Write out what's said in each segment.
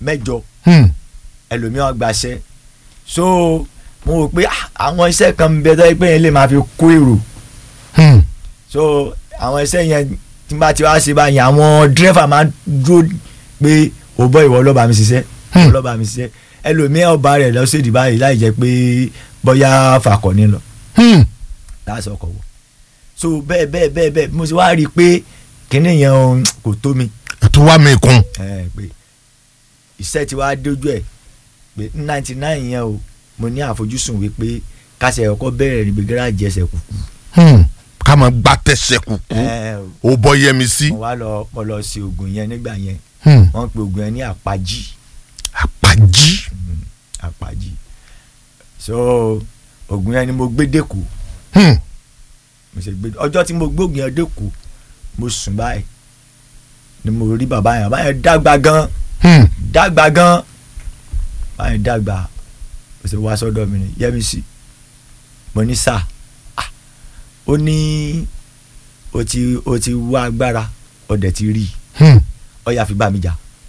mẹ́jọ Hmm. ẹlòmíràn gbaṣẹ́ so mo rò pé ah, àwọn iṣẹ́ kan ń bẹ tó yẹ pé yẹn lè máa fi kó èrò Hmm. so àwọn iṣẹ́ yẹn tí n bá ti wá ṣe báyìí àwọn dírẹ́fà máa ń dúró pé ò bọ́ ìwọ lọ́ba mi ṣiṣẹ́ ìwọ lọ́ba mi ṣiṣẹ́ ẹlòmíràn ọba rẹ̀ lọ́sẹ̀dì báyìí láì jẹ́ pé bóyá fàkọ̀ní lọ Hmm. láti ọkọ̀ wọ̀ so bẹ́ẹ̀ bẹ́ẹ̀ bẹ́ẹ̀ bẹ́ẹ̀ mo ti wá rí i pé kíní yẹn um, kò tó mi ètò wa mi kún. ẹ pé iṣẹ́ ti wá dójú ẹ̀ pé ninety nine yẹn o mo ní àfojúsùn wípé kásẹ̀ ọkọ̀ bẹ̀rẹ̀ níbi gáràjì ẹsẹ̀ kùkù Hmm. ká máa gbá tẹ̀sẹ̀ kùkú ẹ ó bọ́ yẹmi sí. mo wá lọ mo lọ sí oògùn yẹn nígbà yẹn Hmm. wọ́n pe oògùn yẹn ní àpájì àpàjì. àpájì so oògùn yẹn ni mo gbé dẹ́kù Hmm. mo ṣe gbé ọjọ́ tí mo gbóògùn yẹn dẹ́kù mo sùn báyìí ni mo rí bàbá yẹn bàbá yẹn dàgbà gan Hmm. dàgbà gan bàbá yẹn dàgbà mo ṣe wá sọ́dọ̀ mi ni yẹ́mi sí mo ní sà ah, ó ní o ti o ti wá agbára ọ̀dẹ̀ ti rí i Hmm. ó yá fi bá mi jà.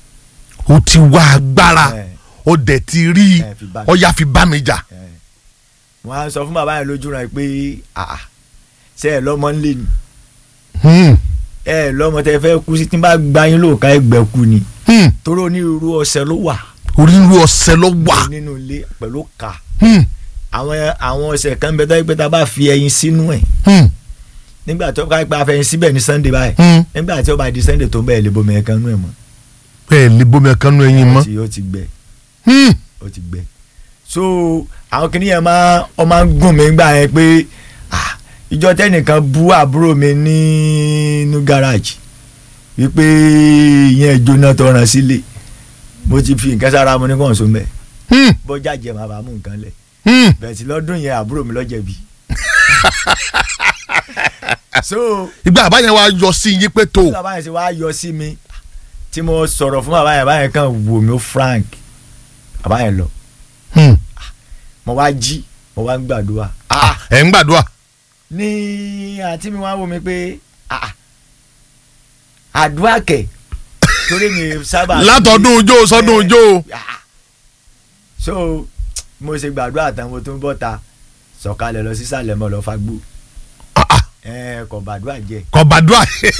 ó ti wá agbára Eh, ó dẹ̀ ti rí i eh, fi bá mi ó yá fi bá mi jà. Eh. wọ́n á sọ fún bàbá yẹn lójú rẹ̀ pé àà ṣe ẹ lọ́mọ ńlẹ̀ ni Hmm. ẹ lọ́mọ tẹ fẹ́ kú sí tí n bá gba yín lóòka ẹgbẹ́ kú ni Hmm. torí onírúurú ọṣẹ ló wà onírúurú ọ̀sẹ̀ ló wà. nínú ilé pẹ̀lú ká Hmm. àwọn àwọn ọṣẹ kan bẹ tó yẹ pé tá a bá fi ẹyin sínú ẹ̀ Hmm. nígbà tó ká pé a fẹ́ ẹyin síbẹ̀ ní Sunday báyìí Hmm. nígbà tí ó bá di Sunday tó ń bẹ̀ lè bomi ẹ̀ kan nú ẹ̀ mọ́ bẹ́ẹ̀ lè bomi ẹ̀kan nú ẹyin ó mọ́. ti- ó ti gbẹ Hmm. ó ti gbẹ so àwọn kìnìún yẹn máa ọ máa ń gùn mí gbà yẹn pé ah, ìjọ tẹnìkan bú àbúrò mi nínú gáràjì wípé ìyẹn jóná tọràn sílé mo ti fi nǹkan sára mo ní kàn so mẹ Hmm. bọjá jẹ màá bá mú nǹkan lẹ Hmm. bẹ́ẹ̀ tí lọ́dún yẹn àbúrò mi lọ́jẹ̀bi so ìgbà àbáyẹn wa yọ sí yín pé tó. bí bàbá yẹn ṣe wá yọ sí mi tí mo sọ̀rọ̀ fún bàbá yẹn bàbá yẹn kàn wò mí ó frank bàbá yẹn lọ Hmm. mo wá jí mo wá ń gbàdúrà ah ẹ̀ ń gbàdúrà. ní àǹtí mi wá wò mí pé ah, àdúrà kẹ̀ torí mi sábà. látọdún ojó sọdún Eh, ojó. ah. so mo ṣe gbàdúrà tán mo tún bọ́ ta sọ̀kalẹ̀ lọ sísàlẹ̀ mọ́ lọ fagbó ẹ kò gbàdúrà jẹ. kò gbàdúrà.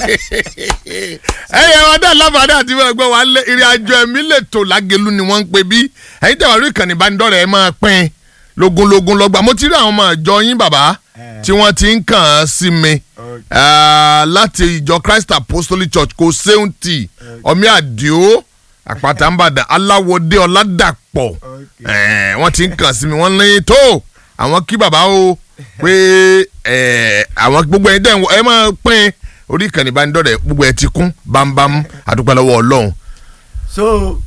ẹyẹ wọn dá láǹfààní àti ìwé ẹgbẹ́ wa lé ìrìn àjò ẹ̀mí lè tò lágẹ̀lú ni wọ́n ń pè bí ẹ̀yin tẹ̀wá rí ìkànnì ìbánidọ́rẹ̀ ẹ̀ máa pín lógúnlógún lọ́gbà mo ti rí àwọn ọmọ ìjọ yín bàbá Eh. tí wọ́n ti ń kàn án sí mi Okay. Ah, láti ìjọ Christ Apostolic Church kò séun tì ọmí àdìo àpáta ńbàdàn aláwọdé ọládàpọ̀ Okay. Eh, wọ́n ti ń kàn sí mi wọ́n ní tó àwọn kí bàbá o pé eh, àwọn gbogbo ẹ̀ dẹ̀ ẹ máa pín orí ìkànnì ìbánidọ́rẹ̀ gbogbo ẹ̀ ti kún bámbám àdúpẹ́ lọ́wọ́ ọlọ́run. so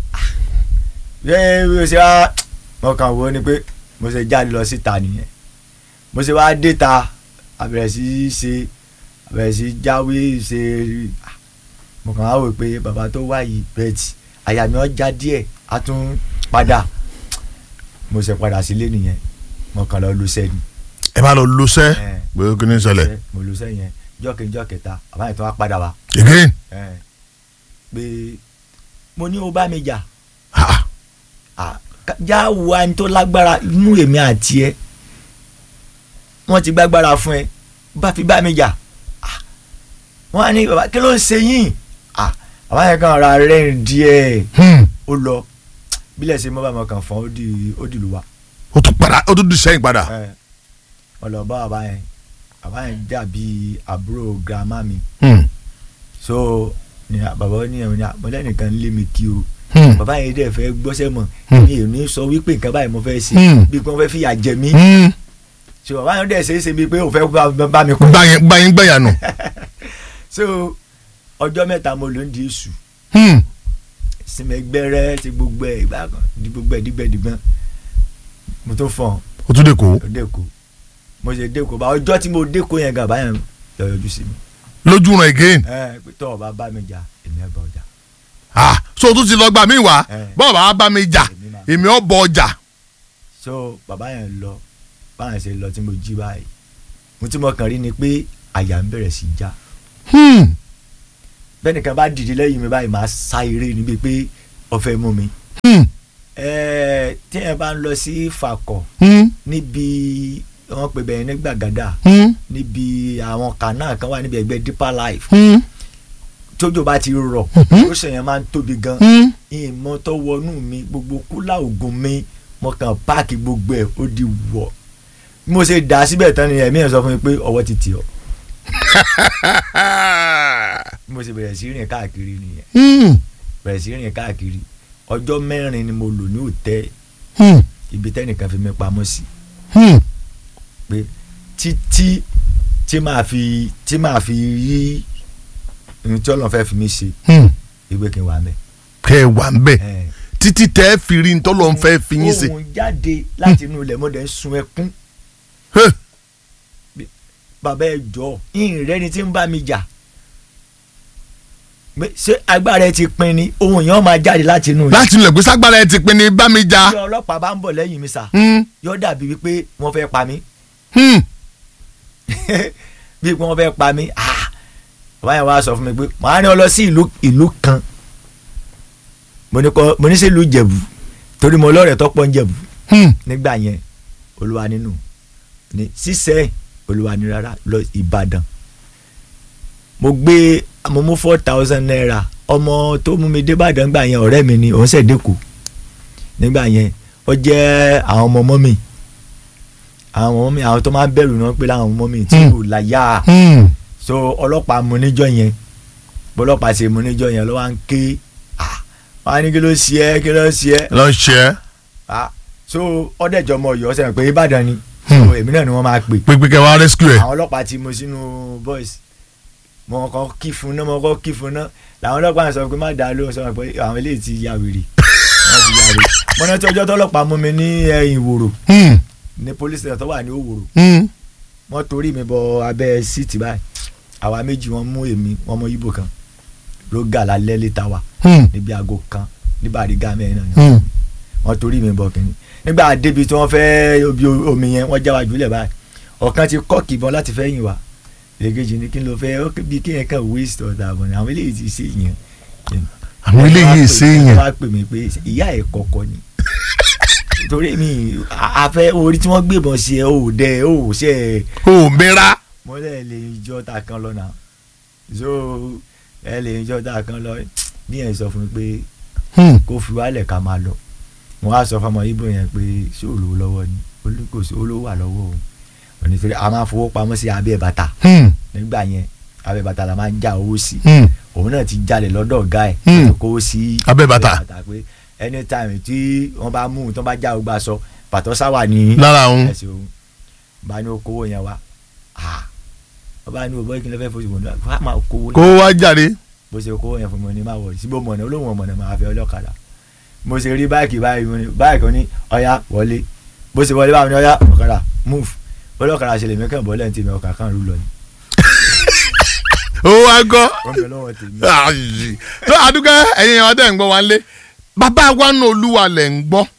ẹ bí o ṣe wá mo kàn wò ó ni pé mo ṣe jáde lọ síta nìyẹn mo ṣe wá dé ta àbẹ̀rẹ̀ sí í ṣe àbẹ̀rẹ̀ sí í jáwé ṣe ah, mo kàn wá wò pé bàbá tó wá yìí bẹ́ẹ̀tì àyà mi ọjà díẹ̀ á tún padà mo ṣe padà sílé nìyẹn mo kàn lọ lu sẹ́ni ẹ máa lọ lọsẹ Eh. pé kí ni ń ṣẹlẹ̀ mo lu sẹ́yìn jọ́kẹ́jọ́ kẹta bàbá yẹn tó wá padà wá again eh, pé mo ní o bá mi jà Ah, Ah, ká- já wo ẹni tó lágbára inú èmi àti ẹ wọ́n ti gbágbára fún ẹ bá fi bá mi jà Ah, wọ́n á ní bàbá kí ló ń ṣe yín Ah, bàbá yẹn kàn ra rẹ́rìn díẹ̀ hmm. ó lọ bílẹ̀ ṣe mọ́ bàbá kan fọ́n ó di ó di lùwà ó tún padà ó tún dùn sẹ́yìn padà Eh, wọ́n lọ bá bàbá yẹn bàbá yẹn dàbí àbúrò girama mi Hmm. so ní bàbá ní ẹ̀wọ̀n ní àmọ́lẹ́nìkan lé mi kí o Hmm. bàbá yẹn dẹ̀ fẹ́ gbọ́sẹ̀ mọ̀ Hmm. mi ò ní sọ wípé nǹkan báyìí mo fẹ́ ṣe Hmm. bí wọ́n fẹ́ fìyà jẹ mí Hmm. so bàbá yẹn dẹ̀ ṣe é ṣe bíi pé òun fẹ́ bá- bá mi kọ́ gbayin gbayin gbẹ̀yànù. so ọjọ́ mẹ́ta mo ló ń di èṣù Hmm. sinmi gbẹ́rẹ́ ti gbogbo ẹ̀ ìgbà kan di gbogbo ẹ̀ dígbẹ̀dígbọ́n mo tó fọ̀n ó tún dé kó ó dẹ́ko mo ṣe dẹ́ko bá ọjọ́ tí mo dẹ́ko yẹn gan báyẹn lọ yọjú sí mi lójú ràn again. ẹ pé tọ́ ọ bá bá mi jà èmi ẹ̀ bá ọjà ah so o tún ti lọ gbà mí wá Eh. bọ́ọ̀ bá bá mi jà Èmi máa- èmi ọ̀ bọ̀ ọjà. so bàbá yẹn lọ báyẹn ṣe lọ tí mo jí báyìí mo tí mo kàn rí ni pé àyà ń bẹ̀rẹ̀ sí í já Hmm. bẹ́ẹ̀ nìkan bá dìde lẹ́yìn mi báyìí máa sá eré níbi pé ó fẹ́ mú mi Hmm. tí ẹ bá ń lọ sí Fàkọ̀ Hmm, níbi wọ́n pè bẹ́ẹ̀ ní Gbàgádà hmm, níbi àwọn kànáà kan wà níbi ẹgbẹ́ Deeper Life hmm, tójò bá ti rọ̀ Mhm. ó ṣèyàn máa ń tóbi gan hmm. ìmọ̀ tó wọnú mi gbogbo kúlà ògùn mi mo kàn páàkì gbogbo ẹ̀ ó di wọ̀ bí mo ṣe dà á síbẹ̀ tán ni ẹ̀mí ẹ̀ sọ fún mi pé ọwọ́ ti tì ọ́ bí mo ṣe bẹ̀rẹ̀ sí rìn káàkiri nìyẹn Hmm, bẹ̀rẹ̀ sí rìn káàkiri ọjọ́ mẹ́rin ni mo lò ní òtẹ́ hmm, ibi tẹ́nìkan fi mi pamọ́ sí hmm. pé títí tí màá fi tí màá fi rí ohun tí Ọlọ́run fẹ́ fi mi ṣe Hmm. ìwé kí n wà mẹ́. kẹ́ ẹ wà ń bẹ̀ ẹ̀ títí tẹ́ ẹ fi rí ntọ́lọ́ ń fẹ́ fi yín ṣe. ohun jáde láti inú ilẹ̀ mọ́dẹ̀ ń sun ẹkún Huh. bàbá ẹ jọ ìhìn rẹ ni tí ń bá mi jà Pé ṣé agbára ẹ ti pin ni ohun yẹn máa jáde láti inú ilẹ̀ láti ilẹ̀ pé ságbára ẹ ti pin ní bá mi já. tí ọlọ́pàá bá ń bọ̀ lẹ́yìn mi sà Hmm, yóò dàbí wípé wọ́n fẹ́ pa mí hmm. bí wọ́n fẹ́ pa mí ah bàbá yẹn wá sọ fún mi pé màá ní ọ lọ sí ìlú ìlú kan mo ní kọ́ mo ní sí ìlú Ìjẹ̀bú torí mo lọ́rẹ̀ẹ́ tó pọ̀ ń Jẹ̀bú Hmm. nígbà yẹn olúwa nínú ní sísẹ olúwa ní rárá lọ ìbàdàn mo gbé mo mú four thousand naira ọmọ tó mú mi débàdàn gbà yẹn ọ̀rẹ́ mi ni òun ṣẹ̀ dẹ́kù nígbà yẹn ó jẹ́ àwọn ọmọ ọmọ mi àwọn ọmọ mi àwọn tó máa ń bẹ̀rù náà pé láwọn ọmọ mi tí Hmm. kò láyà Hmm. so ọlọ́pàá mú níjọ́ yẹn bọ́lọ́pàá ṣe mú níjọ́ yẹn ló wá ń ké ah wọ́n á ní kí ló ṣe é kí ló ṣe é lọ ṣe é ah so ọdẹjọ ọmọ Ọ̀yọ́ sẹyìn pé Ìbàdàn ni Hmm. so èmi náà ni wọ́n máa pè pé pé kẹ́ wá rescue ẹ̀. àwọn ọlọ́pàá ti mú sínú boys mo kọ́ kí fún náà mo kọ́ kí fún náà làwọn ọlọ́pàá sọ pé má dá lóhùn sọ pé àwọn eléyìí ti ya wèrè wọ́n ti ya wèrè mo náà tí ọjọ́ tọ́lọ́pàá mú mi ní ẹ̀yìn ìwòrò Hmm. ní police station tó wà ní òwòrò Hmm. wọ́n torí mi bọ abẹ́ síìtì báyìí àwa méjì wọ́n mú èmi wọ́n mọ ibo kan ló gà lálẹ́ létà wa Hmm. níbi aago kan ní Bariga mẹ́rin náà Hmm. wọ́n torí mi bọ̀ kínní nígbà débi tí wọ́n fẹ́ obi omi yẹn wọ́n já wa jùlẹ̀ báyìí ọ̀kan ti kọ́ọ̀kì ìbọn láti fẹ́ yìn wá èkejì ní kí n lọ fẹ́ ó bí kí yẹn kàn waste ọ̀dà àbọ̀ ni àwọn eléyìí ti ṣe yẹn. àwọn eléyìí ṣe é wọ́n yẹn. wá pè mí pé ìyá ẹ̀ kọ̀kọ̀ ni torí mi a- afẹ́ orí tí wọ́n gbébọn sí ẹ ò dẹ ò ṣe ẹ o mẹ́ra. mọ́lẹ̀ lè jọ ta kan lọ náà so ẹ lè jọ ta kan lọ bí yẹn sọ fún mi pé Hmm. kó fi wálẹ̀ ká máa lọ mo wá sọ fọmọ ibo yẹn pé ṣé ò lówó lọ́wọ́ ni olú kò sí olówó wà lọ́wọ́ o òní torí a máa fowó pamọ́ sí abẹ́ bàtà Hmm. nígbà yẹn abẹ́ bàtà la máa ń já owó sí Hmm. òun náà ti jalè lọ́dọ̀ ọ̀gá ẹ̀ Hmm. tó kówó sí Abẹ́ bàtà. pé anytime tí wọ́n bá mú un tó bá já ọgbà sọ pàtó sáwà ní lára òun. ẹsẹ̀ òun bá ní okòwò yẹn wá ah ọba ní òbọ̀ ìkìlẹ̀ fẹ́ fosùn wọn wá máa kówó kó wá jáde. bó ṣe kówó yẹn fún mi ní máa wọ̀ síbò mọ̀nà olóhùn ọ̀mọ̀nà máa fẹ́ ọlọ́kadà mo ṣe rí báìkì báyìí mo ní báìkì ó ní ọ̀yá wọlé bó ṣe wọlé báyìí ní ọ̀yá ọ̀kadà move ọlọ́kadà ṣe lè mí kàn bọ́lẹ̀ ní tèmi ọkà kan rú lọ ni ó wá gọ́. wọ́n bẹ lọ́wọ́ tèmi Ayi. tó àdúgbò ẹ̀yin ọdẹ ń gbọ́ wa lé bàbá wa nù olúwa lẹ̀ ń gbọ́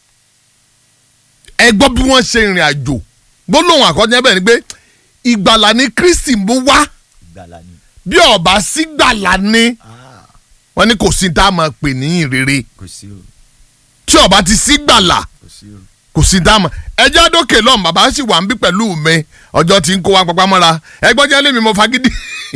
ẹ gbọ́ bí wọ́n ṣe ìrìn àjò gbólóhùn àkọ́jọ́ bẹ́ẹ̀ ni pé ìgbàlà ni Kristi mú wá ìgbàlà ni bí ọba sí gbàlà ni ah wọ́n ní kò sí tá a máa pè ní ìrere kò sí o tí ọba ti sí gbàlà kò sí o kò sí tá a mọ̀ ẹjẹ́ àdókè lọ́n bàbá sì wà ń bí pẹ̀lú mi ọjọ́ tí ń kó wa papá mọ́ra ẹgbọ́n jẹ́ lèmi mo fagídí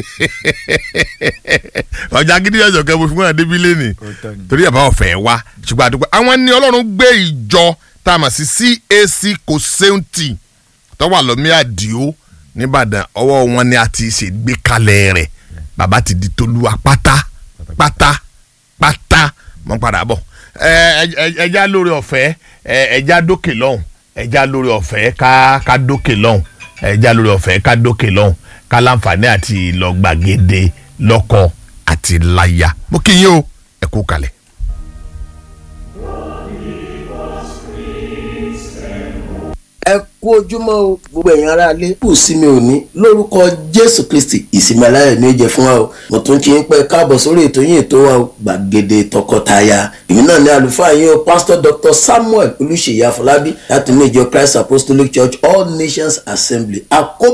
ọjà gidi ọjọ́ kẹ́ mo fi wọ́n débi lẹ́nìí òótọ́ ni torí ẹ̀ bá ọ̀fẹ́ wá ṣùgbọ́n àdúgbò àwọn ni ọlọ́run gbé ìjọ tá a mọ̀ sí CAC Kòsẹ́ǹtì tó wà lọ́mí àdìo nìbàdàn ọwọ́ wọn ni a ti ṣègbè kalẹ̀ rẹ̀ bàbá ti di tolúwa pátá pátá pátá mọ́ padà bọ̀ ẹ ẹ ẹja lórí ọ̀fẹ́ ẹ ẹja dókè lọ́hùn ẹja lórí ọ̀fẹ́ ká ká dókè lọ́hùn ẹja lórí ọ̀fẹ́ ká dókè lọ́hùn ká láǹfààní àti lọ gbàgede lọ́kọ àti láya mo kí yín o ẹ kú kalẹ̀. ẹ kú ojúmọ́ o gbogbo ẹ̀yin ará ilé kù sí mi ò ní lórúkọ jésù kristi ìsinmi aláyọ̀ ní ó jẹ́ fún wa o mo tún kí n pẹ́ káàbọ̀ sórí ètò yín ètò wa o gbàgede tọkọtaya èmi náà ní àlùfáà yín o pastor dr samuel olùṣèyí afọlábí láti ní ìjọ christ apostolic church all nations assembly àkóbọ̀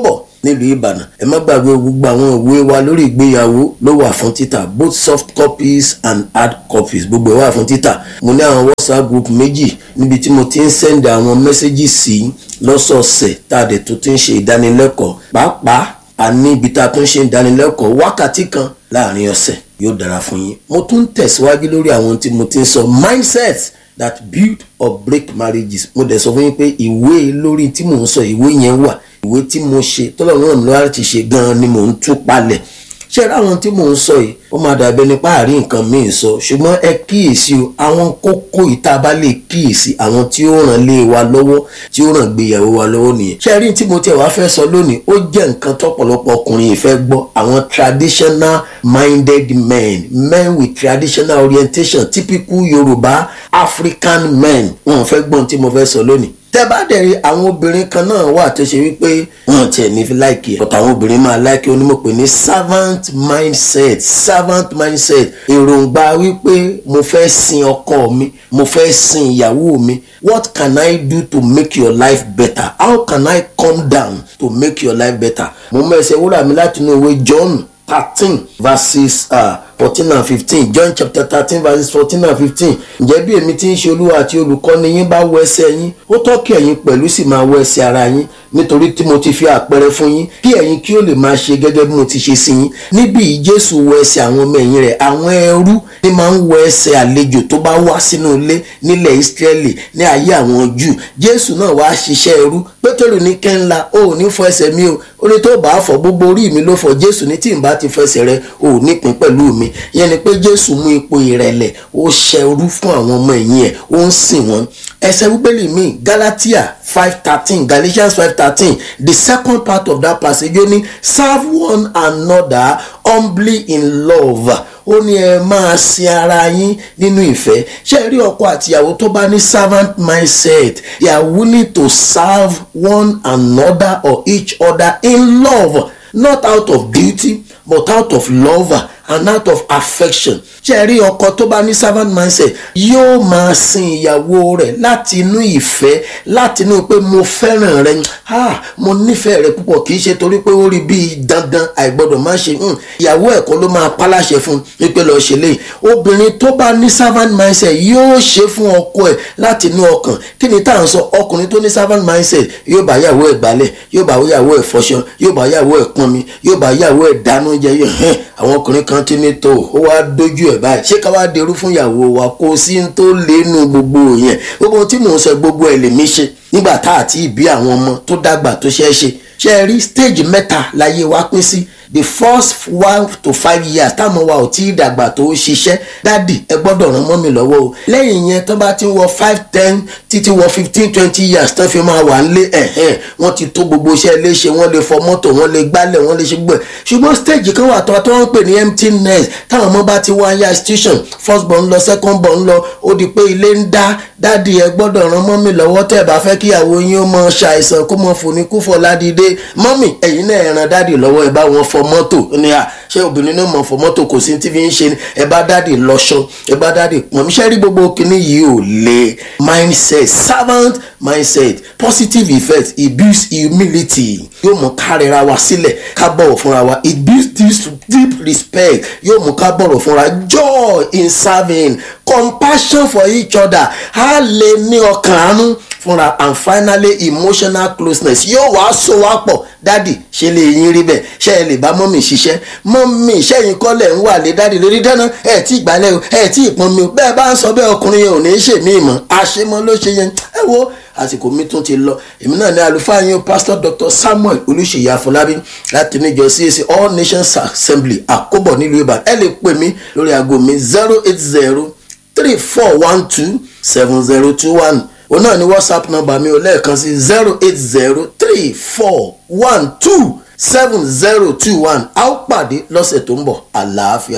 nílùú ìbàdàn ẹ má gbàgbé gbogbo àwọn ìwé wa lórí ìgbéyàwó ló wà fún títà both soft copies and hard copies gbogbo ẹ wà fún títà mo ní àwọn whatsapp group méjì níbi tí mo ti ń send àwọn messages sí lọ́sọ̀ọ̀sẹ̀ tá a dẹ̀ tó ti ń ṣe ìdánilẹ́kọ̀ọ́ pàápàá a ní ibi tá a tún ṣe ìdánilẹ́kọ̀ọ́ wákàtí kan láàrin ọ̀sẹ̀ yóò dára fún yín mo tún ń tẹ̀síwájú lórí àwọn tí mo ti ń sọ mindset that build or break marriages mo dẹ̀ sọ fún yín pé ìwé lórí tí mò ń sọ ìwé yẹn wà ìwé tí mo ṣe tọ́lọ́run ràn mí lọ́wọ́ láti ṣe gan-an ni mò ń tú palẹ̀ ṣé ẹ ráwọn tí mò ń sọ yìí ó máa dàbí ẹni páàrí nǹkan míì sọ ṣùgbọ́n ẹ kíyèsí o àwọn kókó ìta bá lè kíyèsí àwọn tí ó ràn lé wa lọ́wọ́ tí ó ràn gbéyàwó wa lọ́wọ́ nìyẹn ṣé ẹ rí tí mo tiẹ̀ wá fẹ́ sọ lónìí ó jẹ́ nǹkan tọ́pọ̀lọpọ̀ ọkùnrin yìí fẹ́ gbọ́ àwọn traditional minded men men with traditional orientation typical Yorùbá African men wọn fẹ́ gbọ́n tí mo fẹ́ sọ lónìí tẹ bá dẹ̀ rí àwọn obìnrin kan náà wà tó ṣe wípé wọn tiẹ̀ ní fi láìkì ẹ̀ ọ̀tọ̀ àwọn obìnrin máa láìkì onímọ̀pẹ̀ ní servant mindset servant mindset èròǹgbà wípé mo fẹ́ sin ọkọ mi mo fẹ́ sin ìyàwó mi what can I do to make your life better how can I come down to make your life better mo mẹ́sẹ̀ wúrà mi láti inú ìwé John thirteen verses fourteen and fifteen John chapter thirteen verses fourteen and fifteen ǹjẹ́ bí èmi ti ń ṣe olúwa àti olùkọ́ni yín bá wọ ẹsẹ̀ yín ó tọ́ kí ẹ̀yin pẹ̀lú sì máa wọ ẹsẹ̀ ara yín nítorí tí mo ti fi àpẹẹrẹ fún yín kí ẹ̀yin kí ó lè máa ṣe gẹ́gẹ́ bí mo ti ṣe sí yín níbí yìí Jésù wọ ẹsẹ̀ àwọn ọmọ ẹ̀yìn rẹ̀ àwọn ẹrú ni máa ń wọ ẹsẹ̀ àlejò tó bá wá sínú ilé nílẹ̀ Ísírẹ́lì ní ayé àwọn Júù Jésù náà wá ṣiṣẹ́ ẹrú Pétérù ní kẹ́ńlá o ò ní fọ ẹsẹ̀ mi o ó ní tó bá fọ gbogbo orí mi ló fọ Jésù ní tí n bá ti fẹsẹ̀ rẹ o ò nípìn pẹ̀lú mi yẹn ni pé Jésù mú ipò ìrẹ̀lẹ̀ ó ṣẹrú fún àwọn ọmọ ẹ̀yìn ẹ̀ ó ń sìn wọ́n ẹsẹ̀ bíbélì mi Galatia five thirteen Galatians five thirteen the second part of that passage ó ní serve one another humbly in love ó ní ẹ máa sin ara yín nínú ìfẹ́ ṣé rí ọkọ àtìyàwó tó bá ní servant mindset they are willing to serve one another or each other in love not out of duty but out of love and out of affection ṣe rí ọkọ tó bá ní servant mindset yóò máa sin ìyàwó rẹ̀ láti inú ìfẹ́ láti inú pé mo fẹ́ràn rẹ ah mo nífẹ̀ẹ́ rẹ púpọ̀ kì í ṣe torí pé ó rí bíi dandan àìgbọ́dọ̀ má ṣe ìyàwó ẹ̀kọ́ ló máa paláṣẹ fún wípé lọ́ọ́ ṣe léyìí obìnrin tó bá ní servant mindset yóò ṣe fún ọkọ ẹ̀ láti inú ọkàn kí ni tá à ń sọ ọkùnrin tó ní servant mindset yóò bá yàwó ẹ̀ gbálẹ̀ yóò bá yàwó ẹ̀ fọṣọ yóò bá yàwó ẹ̀ pọnmi yóò bá yàwó ẹ̀ dáná jẹ yóò hẹ́n àwọn ọkùnrin kan ti ní tó ó wá dójú ẹ̀ báyìí ṣé ká wá derú fún ìyàwó wa kó sí ń tó lénu gbogbo yẹn gbogbo tí mò ń sọ gbogbo ẹ̀ lèmi ṣe nígbà tá àti ìbí àwọn ọmọ tó dàgbà tó ṣe é ṣe ṣe é rí stage mẹ́ta láyé wa pín sí the first one to five years táwọn wa ò tí ì dàgbà tó ṣiṣẹ́ dádì ẹ gbọ́dọ̀ ràn mọ́ mi lọ́wọ́ o lẹ́yìn yẹn tó bá ti wọ five ten títí wọ fifteen twenty years tó fi máa wà nílé ẹ̀hẹ́n wọ́n ti tó gbogbo iṣẹ́ léṣe wọ́n lè fọ mọ́tò wọ́n lè gbálẹ̀ wọ́n lè ṣe gbẹ̀ ṣùgbọ́n stage kan wà tó tó wọ́n pè ní empty nest táwọn ọmọ bá ti wá ya institution first born lọ second born lọ ó di pé ilé ń dá dádì ẹ gbọ́dọ̀ ràn mọ́ mi lọ́wọ́ tẹ́ ẹ bá fẹ́ kíyàwó yín ó mọ ṣàìsàn kó mọ fòní kú fọ ládìde mọ́mì ẹ̀yin náà ẹ ràn dádì lọ́wọ́ ẹ bá wọn fọ mọ́tò ní à ṣé obìnrin náà mọ̀ fọ mọ́tò kò sí tí fi ń ṣe ni ẹ bá dádì lọ́ṣọ ẹ bá dádì pọ̀n mi ṣe rí gbogbo kinní yìí ò le mindset servant mindset positive effect it builds humility yóò mú ká rẹra wa sílẹ̀ ká bọ̀wọ̀ fúnra wa it builds this deep respect yóò mú ká bọ̀wọ̀ fúnra joy in serving compassion for each other á lè ní ọkàn àánú fúnra and finally emotional closeness yóò wá so wá pọ̀ dádì ṣe lè yín rí bẹ́ẹ̀ ṣe ẹ lè bá mọ́mì ṣiṣẹ́ mọ́mì ṣẹ́yìn kọ́lẹ̀ ń wà lé dádì lórí dáná ẹ̀ tí ìgbàlẹ̀ o ẹ̀ tí ìpọn mi o bẹ́ẹ̀ bá ń sọ bẹ́ẹ̀ ọkùnrin yẹn ò ní í ṣe mí mọ́ àṣemọ́ ló ṣe yẹn ẹ wo àsìkò mi tún ti lọ èmi náà ní àlùfáà yín pastor dr samuel olùṣèyí àfọlábí láti níjọ cac all nations assembly àkóbọ̀ nílùú ìbàdàn ẹ lè pè mí lórí aago mi zero eight zero three four one two seven zero two one òun náà ni whatsapp number mi ò lẹ́ẹ̀kan sí zero eight zero three four one two seven zero two one a ó pàdé lọ́sẹ̀ tó ń bọ̀ àlàáfíà.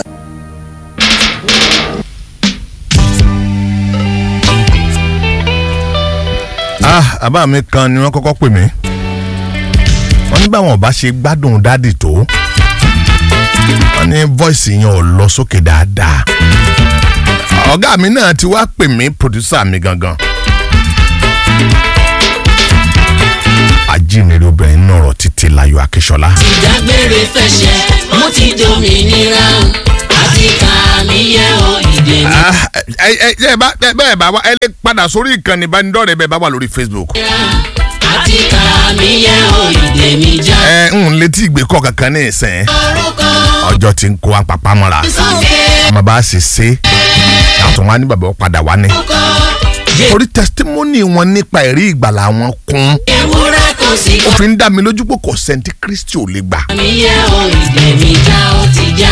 ah àbá mi kan ni wọ́n kọ́kọ́ pè mí wọ́n ní báwọn ọba ṣe gbádùn dádì tó wọ́n ní voice yẹn ò lọ sókè dáadáa ọ̀gá mi náà ti wá pè mí producer mi gangan ajínrere obìnrin náà rọ̀ títí láyọ̀ akíṣọlá. ìdágbére fẹsẹ̀ mo ti dominira àti kàmí yẹ o ìdè mi. Ah, ẹ ẹ ẹ bá ẹ bẹ́ẹ̀ bá wa ẹ lè padà sórí ìkànnì ìbánidọ́rẹ̀ẹ́ bẹ́ẹ̀ bá wà lórí facebook. àti kàmí yẹ o ìdè mi já. ẹ ń létí ìgbékọ̀ kankan ní ìsìn orúkọ ọjọ́ tí ń kó wa pàpà mọ́ra sókè ọmọ bá ṣe ṣe àtún wa ní bàbá padà wá ní. orúkọ torí testimony wọn nípa ẹ̀rí ìgbàlà wọn kún ewúrẹ́ kò sí ó fi ń dá mi lójú pé kò sẹ́ńtì kristi ò lè gbà. kàmí yẹ o ìdè mi já ó ti já.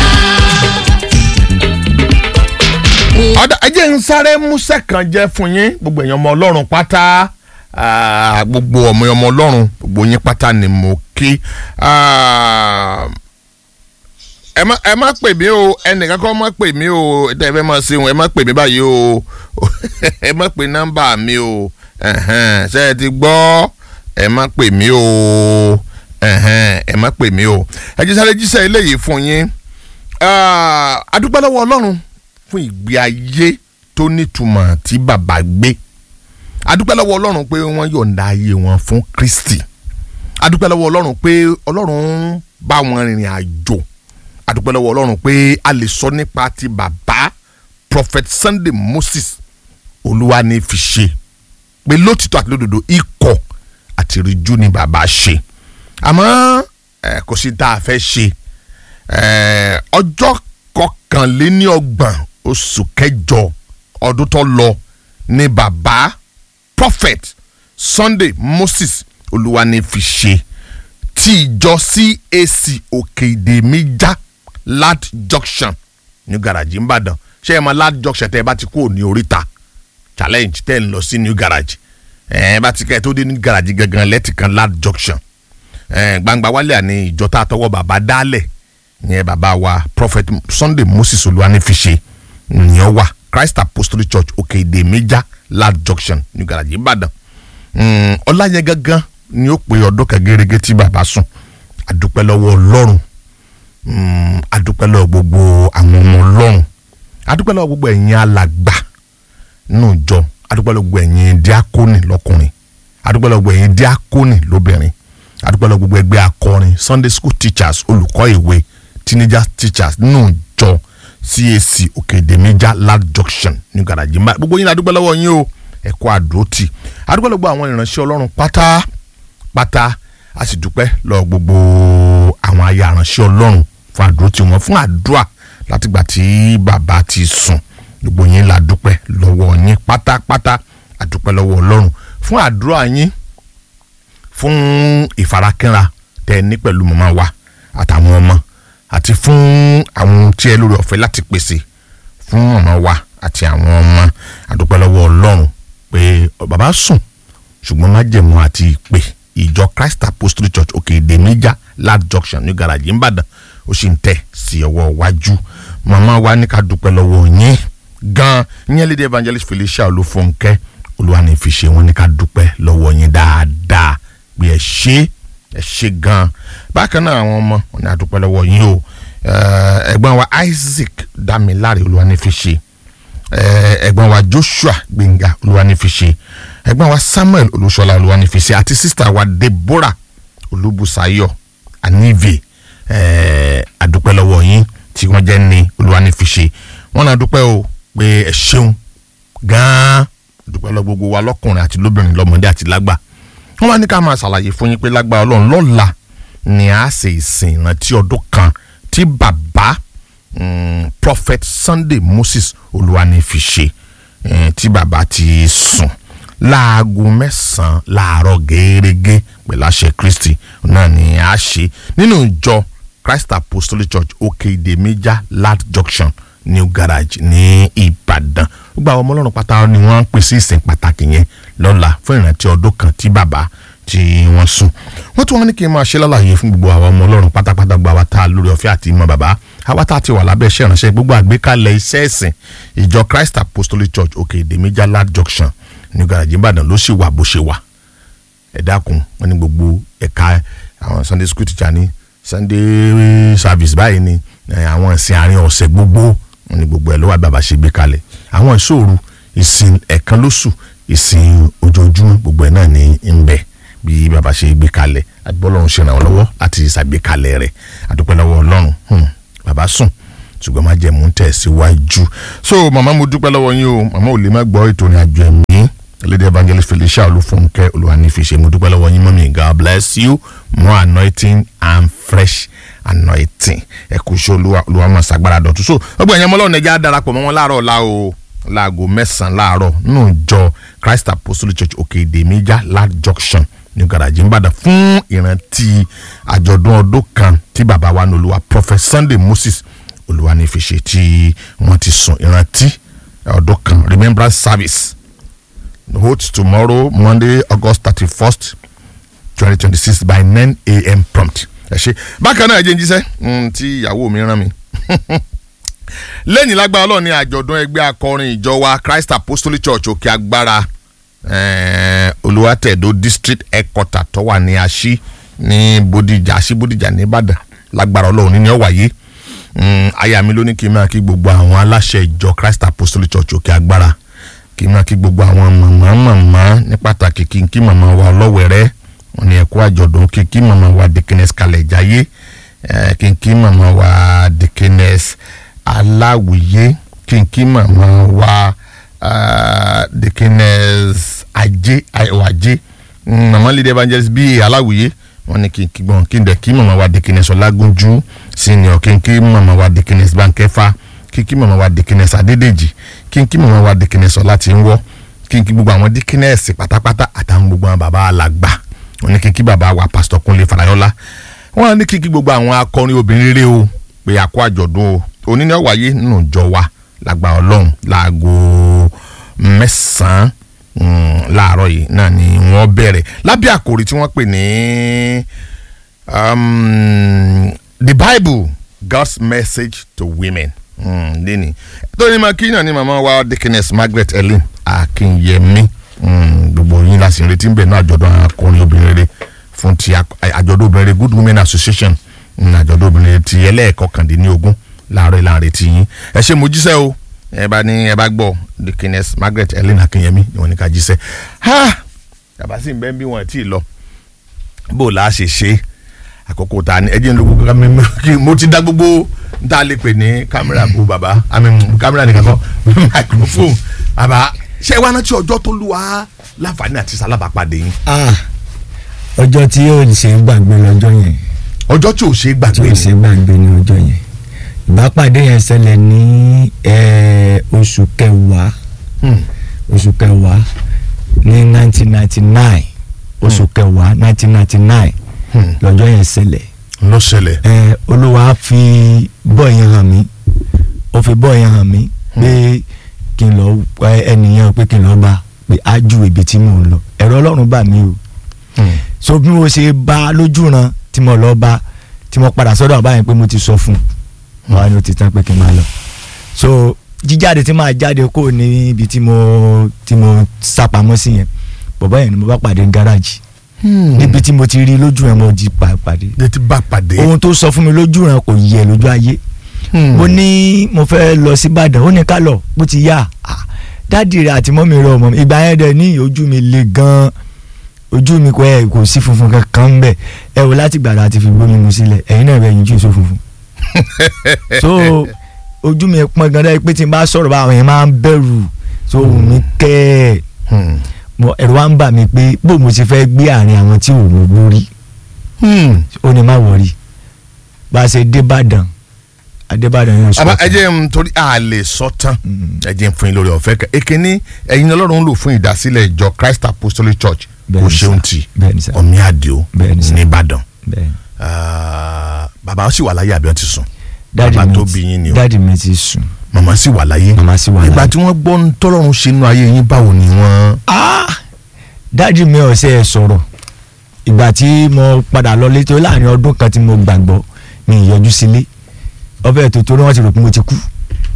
ọ̀dà ẹ jẹ́ ń sáré músẹ́ kan jẹ́ fún yín gbogbo èèyàn ọmọ ọlọ́run pátá ah, gbogbo ọmọ ọmọ ọlọ́run gbogbo yín pátá ni mo kí Ah, ẹ má ẹ má pè mí o ẹnìkan kan má pè mí o tẹ́ ẹ fẹ́ máa ṣe wọn ẹ má pè mí báyìí o ẹ má pè nọ́mbà mi o ẹ̀hẹ́n, ṣé ẹ ti gbọ́ ẹ má pè mí o ẹ̀hẹ́n, ẹ má pè mí o ẹ jẹ́ sáré jíṣẹ́ eléyìí fún yín Ah, a dúpẹ́ lọ́wọ́ ọlọ́run fún ìgbé ayé tó nítumọ̀ tí bàbá gbé a dúpẹ́ lọ́wọ́ ọlọ́run pé wọ́n yọ̀ǹda ayé wọn fún kristi a dúpẹ́ lọ́wọ́ ọlọ́run pé ọlọ́run bá wọn rìnrìn àjò a dúpẹ́ lọ́wọ́ ọlọ́run pé a lè sọ nípa ti bàbá prophet sunday moses olúwa ní fi ṣe pé lótìtọ́ àti lódodo ikọ̀ àti ìrìjú ni bàbá ṣe àmọ́ ẹ, kò sí tá a fẹ́ ṣe ẹ, ọjọ́ kọkànléníọgbọ̀n oṣù kẹjọ ọdún tó lọ ni bàbá prophet sunday moses olúwa ní fi ṣe tí ìjọ cac òkè ìdè mi já lad junction ní garaji nìbàdàn ṣé ẹ mọ lad junction tẹ ẹ bá ti kúrò ní oríta challenge tẹ ẹ ń lọ sí new garage ẹ ẹ bá ti kẹ́ ẹ tó dé ní garage gangan lẹ́tì kan lad junction ẹ gbangba wálé àní ìjọ tá a tọwọ́ bàbá dálẹ̀ ìyẹn bàbá wa prophet sunday moses olúwanífiṣe ìyẹn wà christ apostolic church òkè èdè méjà lad junction ní garaji ìbàdàn Mm, ọlá yẹn gangan ni ó pe ọdún kan gẹ́gẹ́ tí bàbá sùn àdúpẹ́ lọ́wọ́ ọlọ́run Mm, àdúpẹ́ lọ́wọ́ gbogbo àwọn ọmọ ọlọ́run àdúpẹ́ lọ́wọ́ gbogbo ẹ̀yin alàgbà nínú ìjọ àdúpẹ́ lọ́wọ́ gbogbo ẹ̀yin díákónì lọ́kùnrin àdúpẹ́ lọ́wọ́ gbogbo ẹ̀yin díákónì lóbìnrin àdúpẹ́ lọ́wọ́ gbogbo ẹgbẹ́ akọrin sunday school teachers olùkọ́ ìwé teenagers teachers nínú ìjọ cac òkèdèmíjà lad junction ní garaji mbà gbogbo yín la dúpẹ́ lọ́wọ́ yín o ẹ̀kọ́ àdótì àdúpẹ́ lọ́wọ́ gbogbo àwọn ìránṣẹ́ ọlọ́run pátápátá a sì dúpẹ́ lọ́wọ́ gbogbo àwọn aya ìránṣẹ́ ọlọ́run fún àdótì wọn fún àdúrà látìgbà tí bàbá ti sùn gbogbo yín la dúpẹ́ lọ́wọ́ yín pátápátá àdúpẹ́ lọ́wọ́ ọlọ́run fún àdúrà yín fún ìfarakínra tẹ ní pẹ̀lú màmá wa àtàwọn ọmọ àti fún àwọn tí ẹ lórí ọ̀fẹ́ láti pèsè fún màmá wa àti àwọn ọmọ àdúpẹ́ lọ́wọ́ ọlọ́run pé bàbá sùn ṣùgbọ́n májẹ̀mú àti ìpè ìjọ christ apostolic church òkè ìdèmíjà lad junction ní garaji ńbàdàn ó sì ń tẹ̀ sí ọwọ́ iwájú màmá wa ní ká dúpẹ́ lọ́wọ́ yín gan yín lédè evangelist felicia olúfúnkẹ́ olúwanífiṣe wọn ní ká dúpẹ́ lọ́wọ́ yín dáadáa pé ẹ ṣe ẹ ṣe gan bákan náà àwọn ọmọ wọn ní àdúpẹ́ lọ́wọ́ yín o Eh, ẹ̀gbọ́n wa isaac damilare olúwanífiṣe Eh, ẹ̀gbọ́n wa joshua gbẹ̀ngà olúwanífiṣe ẹ̀gbọ́n wa samuel olúṣọlá olúwanífiṣe àti sísítà wa deborah olúbùsáyọ̀ anive eh, àdúpẹ́ lọ́wọ́ yín tí wọ́n jẹ́ ní olúwanífiṣe wọ́n náà dúpẹ́ o pé ẹ ṣeun gan-an dúpẹ́ lọ gbogbo wa lọ́kùnrin àti lóbìnrin lọ́mọdé àti lágbà wọ́n wá ní ká máa ṣàlàyé fún yín pé lágbà ọlọ́run lọ́la ni a ṣe ìsìn ìrántí ọdún kan tí bàbá mm, prophet sunday moses olúwanífiṣe eh, tí bàbá ti sùn láago mẹ́sàn-án láàárọ̀ gẹ́gẹ́ pẹ̀lú àṣẹ kristi náà ni a ṣe nínú ìjọ christ apostolic church òkè ìdèmíjà lad junction new garage ní ìbàdàn gbogbo àwọn ọmọ ọlọ́run pátá ni wọ́n ń pèsè ìsìn pàtàkì yẹn lọ́la fún ìrántí ọdún kan tí bàbá tí wọ́n sùn wọ́n tún wọn ní kí n máa ṣe lálàyé fún gbogbo àwọn ọmọ ọlọ́run pátápátá gba wa tá a lórí ọ̀fẹ́ àti ìmọ̀ bàbá àwa tá a ti wà lábẹ́ iṣẹ́ ìránṣẹ́ gbogbo àgbékalẹ̀ iṣẹ́ ẹ̀sìn ìjọ christ apostolic church òkè ìdèmíjà lad junction new garage ìbàdàn ló sì wà bó ṣe wà ẹ dákun wọn ní gbogbo ẹ̀ka àwọn sunday school teacher ní sunday service báyìí ni eh, àwọn ìsìn àárín ọ̀sẹ̀ gbogbo wọn ní gbogbo ẹ̀ ló wà bàbá ṣe gbé kalẹ̀ àwọn ìṣòro ìsìn ẹ̀kan lóṣù ìsìn ojoojúmọ́ gbogbo ẹ̀ náà ní ń bẹ bí bàbá ṣe gbé kalẹ̀ àgbọ̀lọ́run ṣe ràn wọ́n lọ́wọ́ láti ṣàgbékalẹ̀ rẹ̀ àdúpẹ́ lọ́wọ́ ọlọ́run hmm, bàbá sùn ṣùgbọ́n má jẹ́ mú tẹ̀ síwájú so màmá mo dúpẹ́ lọ́wọ́ yín o màmá ò lè má gbọ́ ètò ìrìn àjò ẹ̀mí lady evangelist felicia olúfúnkẹ́ olùwànífìṣẹ́ mo dúpẹ́ lọ́wọ́ yín mọ́mí god bless you more anointing and fresh anointing ẹ kú iṣẹ́ olúwa olúwa máa ṣàgbára dọ̀tún so ọgbọ́n ẹ̀yàn ọmọlọ́run ẹja darapọ̀ mọ́ wọn láàárọ̀ ọ̀la o láago mẹ́sàn-án láàárọ̀ nínú ìjọ christ apostolic church òkè ìdèmíjà lad junction ní garaji nìbàdàn fún ìrántí àjọ̀dún ọdún kan tí bàbá wa ní olúwa prophet sunday moses olùwànífìṣẹ́ tí wọ́n ti sùn ìrántí ọdún kan remembrance service holds tomorrow monday august thirty first twenty twenty six by nine a.m. prompt ẹ ṣe bákan náà ẹ jẹ́ ń jíṣẹ́ mm, tí ìyàwó mi rán mi lẹ́yìn lágbára ọlọ́ọ̀ni àjọ̀dún ẹgbẹ́ akọrin ìjọ wa christ apostolic church òkè agbára eh, olùwàtẹ̀dọ̀ district headquarter tó wà ní aṣí ní bódìjà aṣí bódìjà ní ìbàdàn lágbára ọlọ́ọ̀ni ni ó wáyé Mm, aya mi ló ní kí n máa kí gbogbo àwọn aláṣẹ ìjọ christ apostolic church òkè agbára kí n máa kí gbogbo àwọn màmá màmá ní pàtàkì kí n kí màmá wa ọlọ́wẹ̀rẹ́ wọn ni ẹ̀kọ́ àjọ̀dún kí n kí màmá wa dikines kalẹ̀ jáyé eh, kí n kí màmá wa dikines aláwìyé kí n kí màmá wa ah, dikines ajé ayọ̀wájé Mm, màmá lídé evangelist bíi aláwìyé wọn ni kí n kí gbọ́n kí n dẹ̀ kí màmá wa dikines ọlágúnjú senior kí n kí màmá wa dikines bankẹ́fà kí n kí màmá wa dikines adédèjì kí n kí màmá wa dikines ọlátìwọ́ kí n kí gbogbo àwọn dikines pátápátá àtàwọn gbogbo àwọn bàbá alàgbà wọn ni kí n kí bàbá wa pásítọ̀ kúnlé farayọlá wọn ní kí n kí gbogbo àwọn akọrin obìnrin rere o pé àkó àjọ̀dún o òní ni ó wáyé nínú ìjọ wa lágbà ọlọ́run láago mẹ́sàn-án mm, láàárọ̀ yìí náà ni wọ́n bẹ̀rẹ̀ lábẹ́ àkòrí tí wọ́n pè ní um, the bible god's message to women mm, lẹ́ni tóní máa kí náà ni màmá wa dickiness margaret ellen akínyẹmí mm, gbogbo yín la sì ń retí ń bẹ̀ náà àjọ̀dún àwọn akọrin obìnrin rere fún ti ak- àjọ̀dún obìnrin rere good women association mm, àjọ̀dún obìnrin rere ti ẹlẹ́ẹ̀kọkàndínlógún láàárọ̀ ìlànà retí yín ẹ ṣe mo jíṣẹ́ o ẹ bá ní ẹ bá gbọ́ dickiness margaret ellen akínyẹmí ni wọ́n ní ká jíṣẹ́ ha yàbá sì ń bẹ́ bí wọ́n ti lọ bó la ṣe ṣe àkókò ta ni ẹjẹ ń lo gbogbo kámẹ́rà kí mo ti dá gbogbo n ta lè pè ní kámẹ́rà bó bàbá àmì kámẹ́rà nìkan kọ́ microphone bàbá ṣé wàá rántí ọjọ́ tó lù wá láǹfààní àti sálábàpàdé yín Ah, ọjọ́ tí yóò ṣe gbàgbé lọ́jọ́ yẹn ọjọ́ tí ò ṣe é tí gbàgbé yóò ṣe ni gbàgbé ní ọjọ́ yẹn ìbápàdé yẹn ṣẹlẹ̀ ní eh, oṣù kẹwàá Hmm. oṣù kẹwàá ní nineteen ninety nine oṣù kẹwàá nineteen ninety nine Hmm. lọ́jọ́ yẹn ṣẹlẹ̀ ló ṣẹlẹ̀ ẹ olúwa fi bọ́ọ̀ yẹn hàn mí ó fi bọ́ọ̀ yẹn hàn mí pé kí n lọ ẹ, ẹnìyẹn pé kí n lọ bá pé á ju ibi tí mò ń lọ ẹ̀rọ ọlọ́run bà mí o Hmm. so bí mo ṣe bá a lójú ran tí mo lọ bá tí mo padà sọ́dọ̀ bàbá yẹn pé mo ti sọ fún un wọn á ní ó ti tán pé kí n máa lọ so jíjáde tí máa jáde kó ní ibi tí mo tí mo sápamọ́ sí yẹn bàbá yẹn ni mo bá pàdé ní gáràjì níbi tí mo ti rí lójú yẹn mo di pa- pàdé ẹ ti bá pàdé. ohun tó sọ fún mi lójú ràn kò yẹ lójú ayé Hmm. mo ní mo fẹ́ lọ sí Ìbàdàn ó ní ká lọ bó ti yá Ah, dáàdì rẹ àti mọ́mí rẹ ọmọ mi ìgbà yẹn dẹ̀ ní ojú mi le gan-an ojú mi kò ẹ kò sí funfun kankan ń bẹ̀ ẹ wò láti gbàdá àti fi gbómi mu sílẹ̀ ẹ̀yin náà bẹ̀ yín jù so funfun so ojú mi pọn gan dáa pé tí n bá sọ̀rọ̀ bá àwọn yẹn máa ń bẹ̀rù so ohùn mi kẹ́ ẹ̀ Hmm. mo ẹ̀rù wa ń bà mí pé bó mo ti fẹ́ gbé àárín àwọn tí ò mọ̀ lórí Hmm. ó ní má wọrí bá a ṣe débàdàn adébàdàn yóò sọ àbá fún ẹ jẹ́ n torí a lè sọ tán Mm. ẹ jẹ́ n fún yín lórí ọ̀fẹ́ kan èkíní ẹ̀yin ọlọ́run lò fún ìdásílẹ̀ ìjọ christ apostolic church kò Bẹ́ẹ̀ni sà. ṣeun tì bẹ́ẹ̀ni sà ọ̀mí àdìo Bẹ́ẹ̀ni sà. nìbàdàn bẹ́ẹ̀ Ah, bàbá sì wà láyé àbí wọn ti sùn dáàdì bàbá mi tó ti- bí yín ni o dáàdì mi ti sùn màmá sì wà láyé màmá sì wà ìgbà láyé. tí wọ́n gbọ́ ń tọ́lọ́run ṣe inú ayé yín báwo ni wọ́n. Ah! dáàdì mi ọ̀sẹ̀ ẹ̀ sọ̀rọ̀ ìgbà tí mo padà lọ létí láàrin ọdún kan tí mo gbàgbọ́ mi ì yọjú sílé ọbẹ̀ tó torí wọ́n ti rò pé mo ti kú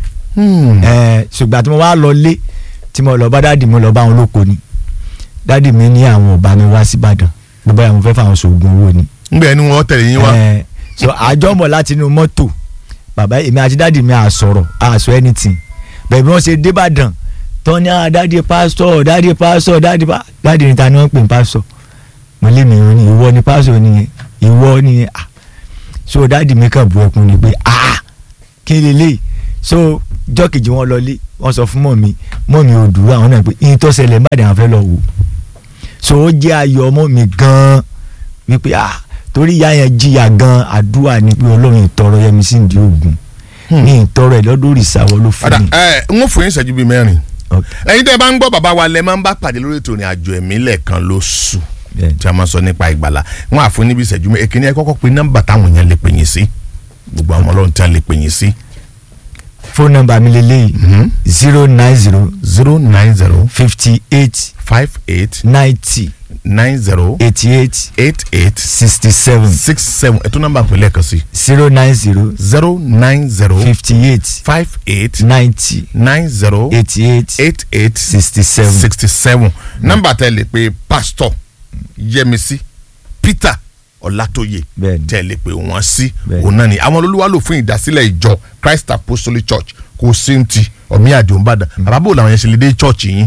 ẹ̀ ṣùgbọ́n tí mo wá lọ lé tí mo lọ bá dáàdì mi lọ bá wọn lóko ni dáàdì mi ní àwọn ọba mi wá síbàdàn gbogbo àwọn fẹ́ fáwọn sògùn owó ni ngbẹ ni wọ́n tẹ̀lé yín wá. ẹ so àjọmọ̀ láti inú mọ́tò bàbá èmi àti dáàdì mi àsọ̀rọ̀ àsọ anything bẹ́ẹ̀ bí wọ́n ṣe débàdàn tán ní ah dáàdì pásítọ̀ dáàdì pásítọ̀ dáàdì pa dáàdì níta ni wọ́n pè ní pásítọ̀ mo lé mi rún ni ìwọ ni pásọ nìyẹn ìwọ nìyẹn ah so dáàdì mi kàn bu ẹkún ni pé ah kí lélẹ́yìí so jọ́kejì wọn lọlé wọ́n sọ fún mọ̀mí mọ̀mí ò dúró àwọn náà pé ìyẹn tó ṣẹlẹ̀ má dé àwọn fẹ́ lọ wò so ó jẹ́ ayọ̀ ọmọ mi gan-an wípé ah torí ìyá yẹn jìyà gan àdúrà ni pé ọlọ́run ìtọrọ yẹmi sí ìdí ògùn ní ìtọrọ ẹ̀ lọ́dún òrìṣàwọ̀ ló fún padà mi. ẹ n ó fún yín ìṣẹ́jú bíi mẹ́rin Ok, ẹ̀yin tẹ́ ẹ bá ń gbọ́ bàbá wa lẹ máa ń bá pàdé lórí ètò ìrìn àjò ẹ̀mí lẹ́ẹ̀kan lóṣù bẹ́ẹ̀ ni. tí a máa sọ nípa ìgbàlà wọn àfún níbi ìṣẹ́jú mẹ́rin èkìní ẹ kọ́kọ́ pe nọ́mbà táwọn èèyàn lè pè yín sí gbogbo àwọn ọlọ́run tí a lè pè yín sí fóònù nọ́mbà mi lélẹ́yìí zero nine zero zero nine zero fifty eight five eight ninety nine zero eighty eight eight eight sixty seven six seven ètò nọ́mbà pè lẹ́ẹ̀kan sí zero nine zero zero nine zero fifty eight five eight ninety nine zero eighty eight eight eight sixty seven. sixty seven nọ́mbà tẹ́ lè pe pastor yẹmísí peter ọlátóyè Bẹ́ẹ̀ni. tẹ́ lè pe wọ́n sí Bẹ́ẹ̀ni. òun náà ni àwọn olúwa lò fún ìdásílẹ̀ ìjọ christ apostolic church kò sí ń ti ọ̀mí àdìo ńbàdàn àbábò làwọn yẹn ṣe lè dé church yín.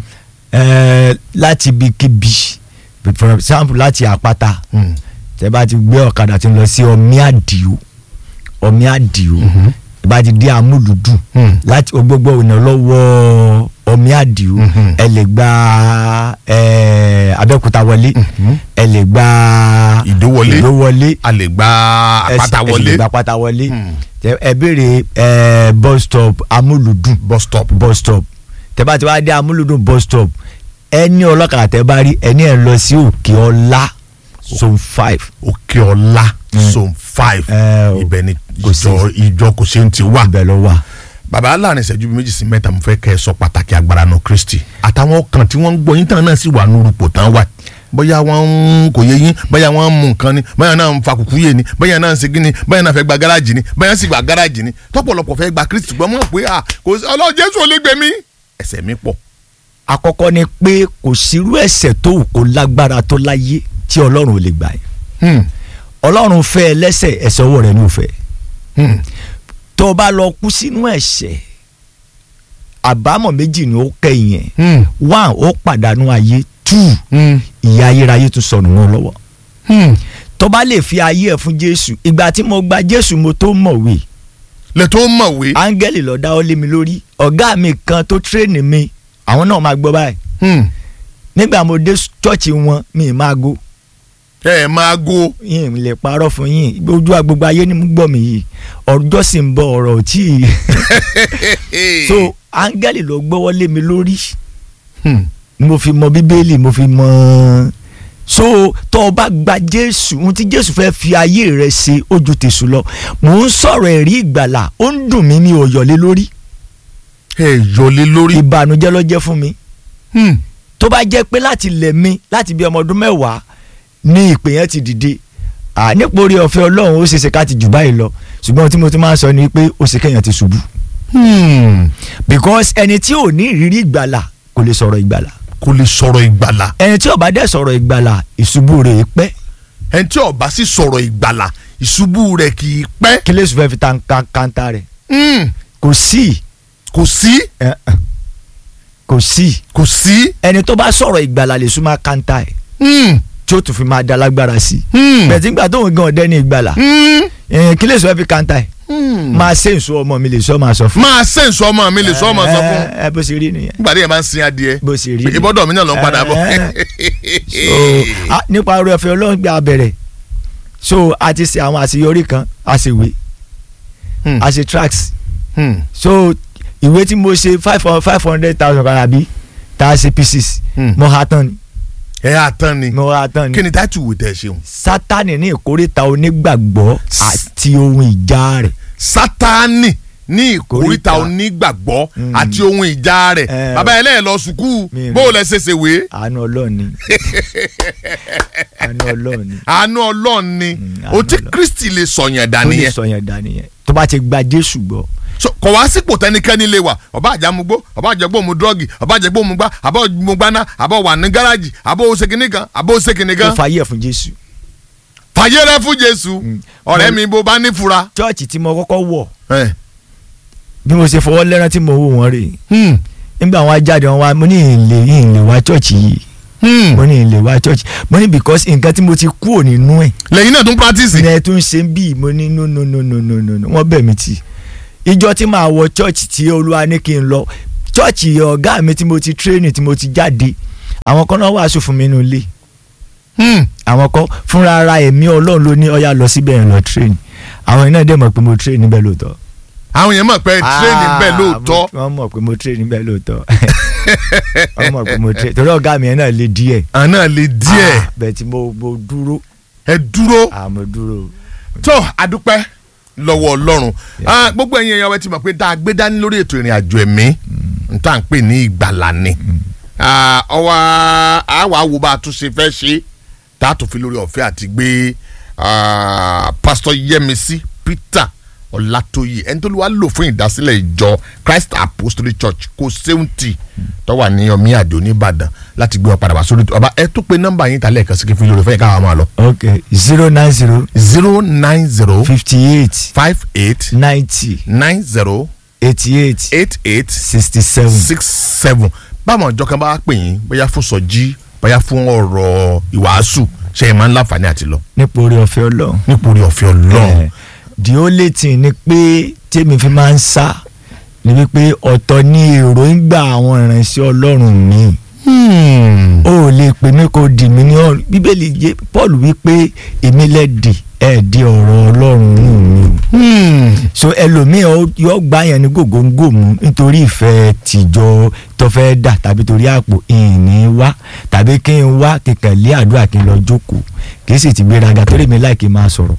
Ẹ, láti ibikíbi for example láti àpáta Hmm. tẹ bá ti gbé ọ̀kadà tí ń lọ sí ọmí àdìo ọmí àdìo tẹ bá ti dé amúlùdù Hmm. láti gbogbo ọ̀nà lọ́wọ́ ọmí àdìo Mhm. ẹ lè gba ẹ, abẹ́òkúta wọlé Mhm. ẹ lè gba Ìdó wọlé. ìdó wọlé a lè gba ẹ sì- àpáta ẹ sì lè wọlé gba àpáta wọlé Hmm. Tẹ- ẹ béèrè ẹ, bus stop amúlùdù bus stop bus stop tẹ bá ti wá dé amúlùdùn bus stop ẹni ọlọ́kadà tẹ bá rí ẹni ẹ̀ lọ sí òkè ọlá zone five òkè ọlá Hmm. zone five Ẹ o. ibẹ̀ ni Kò sí. ìjọ ìjọ kò ṣe ń ti wà. ibẹ̀ ló wà. bàbá láàrin ìṣẹ́jú bíi méjì sí mẹ́ta mo fẹ́ kẹ́ ẹ sọ pàtàkì agbára náà kristi àtàwọn kan tí wọ́n ń gbọ́ yín tán náà sì wà nírúpò tán wà bóyá wọ́n ń kò yé yín bóyá wọ́n ń mú nǹkan ni bóyá náà ń fa kùkú yé ni bóyá náà ń segin ni bóyá náà fẹ́ gba gáràjì ni bóyá sì gba gáràjì ni tọ́pọ̀lọpọ̀ fẹ́ gba kristi gbọ́n mọ̀ pé à kò sí ọlọ́run jésù ò lè gbé mi ẹ̀ṣẹ̀ mi pọ̀ àkọ́kọ́ ni pé kò sírú ẹ̀ṣẹ̀ tó wù kó lágbára tó láyé tí ọlọ́run ò lè gbà yẹn Hmm, ọlọ́run fẹ́ ẹ lẹ́ṣẹ̀ ẹ̀ṣẹ̀ ọwọ́ rẹ̀ ní òfẹ́ hmm, tó o bá lọ kú sínú ẹ̀ṣẹ̀ àbámọ̀ méjì ni ó kẹ́yìn ẹ̀ hmm, one ó pàdánù ayé two hmm, ìyà ayérayé tún sọnù wọn lọ́wọ́ hmm. tó bá lè fi ayé ẹ̀ fún jésù ìgbà tí mo gba jésù mo tó mọ̀wé lè tó mọ̀wé áńgẹ́lì ló dáwọ́ lé mi lórí ọ̀gá mi kan tó tírèènì mi àwọn náà máa gbọ́ báyìí Hmm, nígbà mo dé chọ́ọ̀chì wọn mi ì máa go ẹ máa go yín lè parọ́ fún yín ojú agbègbè ayé ni mo gbọ́ mi yìí ọjọ́ sì ń bọ̀ ọ̀rọ̀ ò tí ì so áńgẹ́lì ló gbọ́wọ́ lé mi lórí Hmm, mo fi mọ bíbélì mo fi mọ so tó o bá gba jésù ohun tí jésù fẹ́ fi ayé rẹ ṣe ó ju tèṣù lọ mò ń sọ̀rọ̀ ẹ̀rí ìgbàlà ó ń dùn mí mi ò yọ̀lé lórí ẹ yọlé lórí ìbànújẹ́ ló jẹ́ fún mi Hmm, tó bá jẹ́ pé láti lẹ̀ mi láti bí ọmọ ọdún mẹ́wàá ní ìpè yẹn ti dìde à nípa orí ọ̀fẹ́ ọlọ́run ó ṣeéṣe ká ti jù báyìí lọ ṣùgbọ́n ohun tí mo ti máa ń sọ ni pé ó ṣe kéèyàn ti ṣubú hmm. because ẹni tí ò ní ìrírí ìgbàlà kò lè sọ̀rọ̀ ìgbàlà kò lè sọ̀rọ̀ ìgbàlà ẹni tí ò bá dẹ̀ sọ̀rọ̀ ìgbàlà ìṣubú rẹ̀ pẹ́ ẹni tí ó bá sì sọ̀rọ̀ ìgbàlà ìṣubú rẹ̀ kì í pẹ́. kí lè sùn fẹ́ fi ta kan- kanta rẹ̀ Hmm, kò sí kò sí ẹ, ẹ, kò sí kò sí. ẹni tó bá sọ̀rọ̀ ìgbàlà lè sún máa kanta ẹ̀ Hmm, tí ó tún fi máa da lágbára sí i hmm, bẹ̀ẹ̀ tí ń gbà tóun gan ọ̀dẹ́ ní ìgbàlà hmm, ẹ, kí lè sùn fẹ́ fi kanta ẹ̀ hmm. máa ṣe èso ọmọ mi lè sọ máa sọ fún. máa ṣe nsọ ọmọ mi lè sọ ọmọ sọ fún ẹ ẹ, bó ṣe rí nìyẹn nígbà tí yẹn máa ń sin adìẹ bó ṣe rí nìyẹn. ìbọ́dọ̀ mi náà ló ń padà bọ̀. so a- nípa orí ọ̀fẹ́ ọlọ́run gbé abẹ̀rẹ̀ so a ti ṣe àwọn àṣeyọrí kan a ṣe ìwé Hmm, a ṣe tracks hmm, so ìwé tí mo ṣe five hundred five hundred thousand kan àbí tá a ṣe pieces Hmm. mo ha tán ni ẹ á tán ni mo ha tán kí ni ni táìtù wò tẹ̀ ṣeun. sátani ní ìkórìtà onígbàgbọ́ àti ohun ìjà rẹ̀ sátánì ní ìkórìtà Ìkórìtà. onígbàgbọ́ Hmm. àti ohun ìjà rẹ̀ Eh, bàbá ẹlẹ́yìn lọ sùkúù Mi ò bó o mọ̀. lẹ ṣe ṣe wé àánú ọlọ́run ni àánú ọlọ́run ni àánú ọlọ́run ni Hmm, o tí àánú Ọlọ́run. kristi lè sọ̀yàn ó lè dànìyẹn sọ yẹn dání yẹn tó bá ti gba jésù gbọ́ So, kò wá sípò tẹnikẹ́ni lè wà ọba àjàmugbó ọba àjẹgbó mu dọ́ọ̀gì ọba àjẹgbó mu gbá àbọ̀ mu gbaná àbọ̀ wà ní gáràjì àbọ̀ oṣèkìní kan àbọ̀ oṣèkìní ó kan fàyè ẹ̀ fún jésù fàyè rẹ fún jésù Mm. ọ̀rẹ́ Mo- mi bó bá ní fura. chọ́ọ̀chì tí mo kọ́kọ́ wọ̀ Eh, bí mo ṣe fọwọ́ lẹ́rán tí mo wò wọ́n rè hmm, nígbà wọn jáde wọn wá mo ní ìlè ìlè wá chọ́ọ̀chì yìí Hmm. mo ní ilé wa church mo ní because nǹkan tí mo ti kúrò nínú ẹ̀ lẹ́yìn náà tún practice. ní ẹ tún ṣe ń bí mo ní no no no no no no no wọ́n bẹ̀ mí tì ìjọ tí màá wọ church tí olúwa ní kí n lọ church ọ̀gá mi tí mo ti training tí mo ti jáde àwọn kan náà wàásù fún mi nínú ilé Hmm. àwọn kan fúnra ara ẹ̀mí ọlọ́run ló ní ọ̀yà lọ síbẹ̀ yẹn lọ train àwọn iná dẹ̀ mọ̀ pé mo train níbẹ̀ lóòótọ́. àwọn yẹn mọ̀ pé tírénì bẹ́ẹ̀ lóòótọ́. Ah, wọ́n mọ̀ pé mo train níbẹ̀ lóòótọ́ wọ́n mọ̀ pé mo train torí ọ̀gá mi yẹn náà le díẹ̀. àná lè díẹ̀ Ah, bẹ́ẹ̀ tí mo mo dúró ẹ dúró. ah mo dúró. tó adúpẹ́ lọ́wọ́ ọlọ́run Ah, gbogbo ẹ̀yin èèyàn wa ti mọ̀ pé tá a gbé dání lórí ètò ìrìn àjò ẹ̀mí n tá à ń pè ní ìgbàlà ni Ah, ọwọ́ àwa wo bá a tún ṣe fẹ́ ṣe tá a tún fi lórí ọ̀fẹ́ àti gbé ah, pásítọ̀ Yẹ́misí Peter Ọlátóyè ẹni tó lù wá lò fún ìdásílẹ̀ ìjọ Christ Apostolic Church kò séwùntì tó wà ní ọmí àdó nìbàdàn láti gbé wọn padà wá sórí ọba ẹ tó pe nọ́mbà yín tálẹ̀ kan sí kí n fi lórí ọ̀fẹ́ yìí káwọn máa lọ ok zero nine zero zero nine zero fifty eight five eight ninety nine zero eighty eight eight eight sixty seven. six seven báwọn ọjọ́ kan bá pè yín bóyá fún sọjí bóyá fún ọ̀rọ̀ ìwàásù ṣe é máa ń láǹfààní àti lọ nípa orí ọ̀fẹ́ ọlọ́run. nípòrí ọ̀fẹ́ ọlọ́run Eh, the only thing ni pé tèmi fi máa ń sá ni wípé ọ̀tọ̀ ni èròǹgbà àwọn ìránṣẹ́ ọlọ́run mi Hmm. ó lè pè mí kó dì mí ní ọ̀run bíbélì yé paul wípé èmi lẹ́dì ẹ̀ di ọ̀rọ̀ ọlọ́run nù mí o Hmm. so ẹlòmíì ó- yóò gbá yẹn ní gògóńgò mú nítorí ìfẹ́ tìjọ tó fẹ́ dà tàbí torí àpò ìní wá tàbí kí n wá kíkàn lé àdúrà kí n lọ jókòó kì í sì ti gbéraga torí mi láì kí n máa sọ̀rọ̀.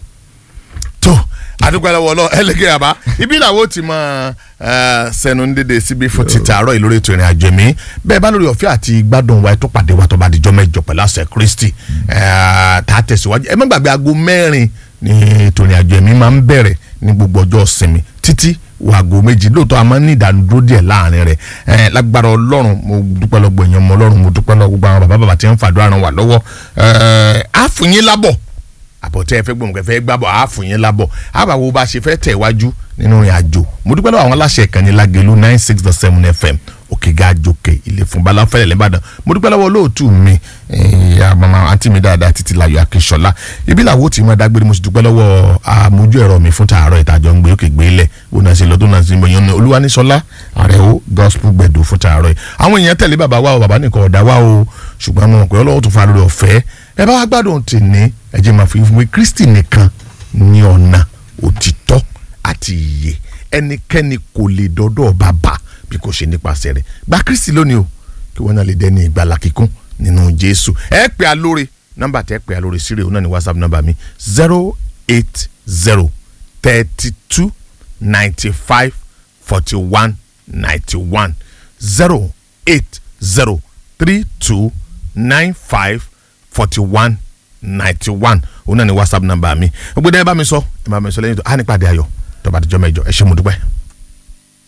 tó adúgbò ẹlẹ́wọ̀ lọ ẹlẹ́gẹ̀ yàrá ibi làwọn ò ti mọ sẹnu dédé síbi fún ti tààrọ̀ yìí lórí ètò ìrìn àjò mi bẹ́ẹ̀ bá lórí ọ̀fẹ́ àti gbádùn wa tó pàdé wa tó bá dijọ́ mẹ́jọ pẹ̀lú àṣẹ Kristi eh, tá a tẹ̀síwájú ẹ má gbàgbé aago mẹ́rin ní ètò ìrìn àjò mi máa ń bẹ̀rẹ̀ ní gbogbo ọjọ́ sinmi títí wàgò méjì lóòótọ́ a máa ń ní ìdánudúró díẹ̀ láàrin rẹ̀ ẹ̀ lágbára ọlọ́run mo dúpẹ́ lọ gbẹ̀yìn ọmọ ọlọ́run mo dúpẹ́ lọ gbogbo àwọn bàbá bàbá tí wọ́n ń fàdúrà ràn wá lọ́wọ́ ẹ̀ á fún yín lábọ̀ àbọ̀tẹ́ ẹ fẹ́ gbọ̀n kẹfẹ́ gbàbọ̀ á fún yín lábọ̀ àbàwò bá a ṣe fẹ́ tẹ̀ wájú nínú ìrìn àjò mo dúpẹ́ lọ́wọ́ àwọn aláṣẹ ìkànnì Lágelú nine six dot seven fm òkè ga jòkè ilé fún balafẹ́lẹ̀ lẹ́bàdàn mo dúpẹ́ lọ́wọ́ olóòtú mi ìyá mama àǹtí mi dáadáa títí láyọ̀ akínṣọlá ibi làwọn ò tí máa dágbére mo sì dúpẹ́ lọ́wọ́ àmójú ẹ̀rọ mi fún tààrọ̀ ìtajọ́ ń gbé òkè gbé lẹ̀ ó náà ṣe lọ́dún náà sí mọ̀ yẹn olúwaníṣọlá àrẹ̀wò gospel gbẹ̀dọ̀ fún tààrọ̀ yìí àwọn èèyàn tẹ̀lé bàbá wa o bàbá nìkan ọ̀dà wa o ṣùgbọ́n mo mọ̀ pé ọlọ́wọ́ tó fa lórí ọ̀fẹ́ ẹ bá wá gbádùn tèmi ẹ jẹ́ máa fi fún mi kristi nìkan ní ọ̀nà òtítọ́ àti ìyè ẹnikẹ́ni kò lè dọ́dọ̀ bàbá bí kò ṣe nípasẹ̀ rẹ̀ gba kristi lónìí o kí wọ́n náà lè dẹ́ni ìgbàlà kíkún nínú jésù ẹ pè á lórí nọ́mbà tẹ́ pè á lórí sírí òun náà ní whatsapp nọ́mbà mi zero eight zero thirty two ninety five forty one ninety one zero eight zero three two nine five forty one ninety one òun náà ní whatsapp nọ́mbà mi gbogbo ẹ bá mi sọ ẹ bá mi sọ lẹ́yìn tó a nípàdé ayọ̀ tó bá dijọ́ mẹ́jọ ẹ ṣé mo dúpẹ́.